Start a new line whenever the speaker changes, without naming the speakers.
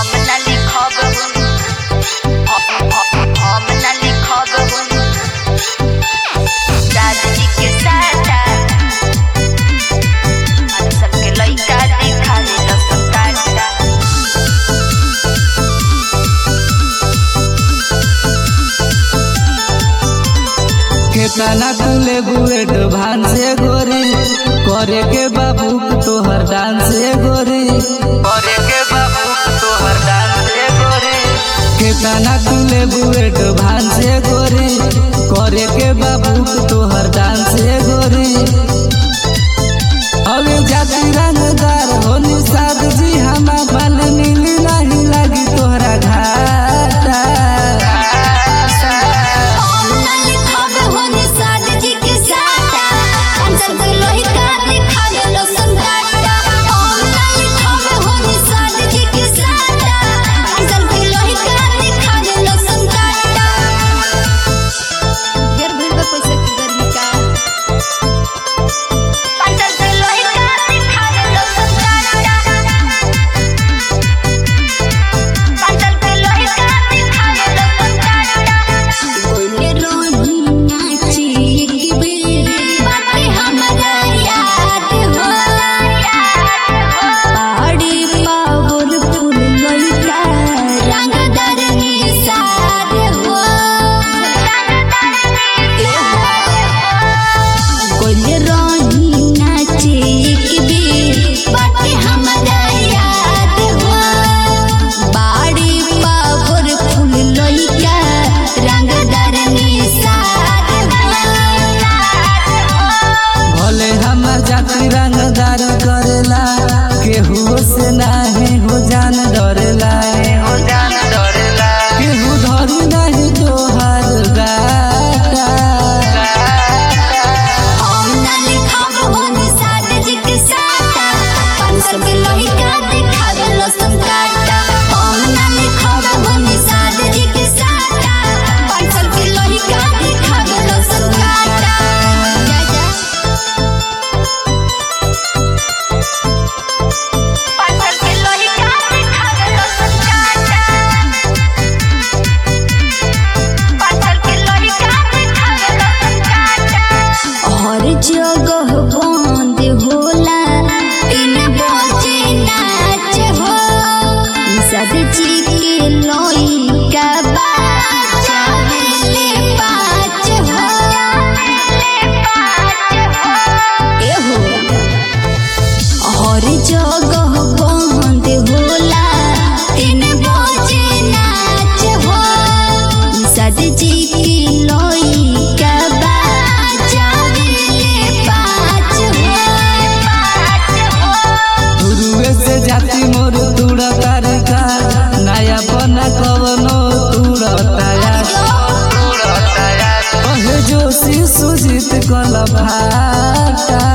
हम ना लिखब हम हम हम ना लिखब दादी के साटा और सबके लइका दिखा दे लसन काटा
केतना तुले बुएट भान से गोरी करे के बाबू तोहर डांस से गोरी करे के बाबू तोहर डांस से गोरी केतना तुले बुएट भान से गोरी करे के बाबू तोहर डांस से गोरी अबे जाति रंगदार हो निषाद जी हमा बल मिली नहीं लगी तोहरा घाटा
हम ना लिखब होने साद जी के साटा अंसर के लइका दिखा दे लसन काटा हम ना लिखब होने साद जी के साटा अंसर के लइका दिखा दे लसन काटा ढेर भीड़ बा पैसा की गर्मी का
अंदर से लइका दिखा दे लसन काटा अंदर से लइका दिखा दे लसन काटा
बोले रोही नाची एक बेर बाटे हमरा याद हो पहाड़ी पावर फूल लइका रंगदार निसार हो बोले रोही नाची एक बेर बाटे हमरा याद हो बाड़ी पावर फूल लइका रंगदार निसार
भले हमर जाति रंगदार करेला केहू से नाही हो जान डरेला हो जान डरेला केहू धरी नहीं तोहार गाटा
हम ना लिखब होने साद जी के साटा पाँच सौ के लइका दिखा दे लसन काटा हम ना लिखब होने साद जी के साटा पाँच सौ के लइका दिखा दे लसन काटा जा जा
अंदर से लइका दिखा दे लसन काटा अंदर से लइका दिखा दे लसन काटा
हर जगह बंद होला तीन बजे नाच हो सद जी के लइका बाजावेले पाँच हो एहो हर जगह बंद होला तीन बजे नाच हो सद जी के लइका बाजावेले पाँच हो
गुरुए से जाति मोर तुड़ा तारिका नया बना कवनो तुड़ा ताया कहे जोशी सुजित कल भाटा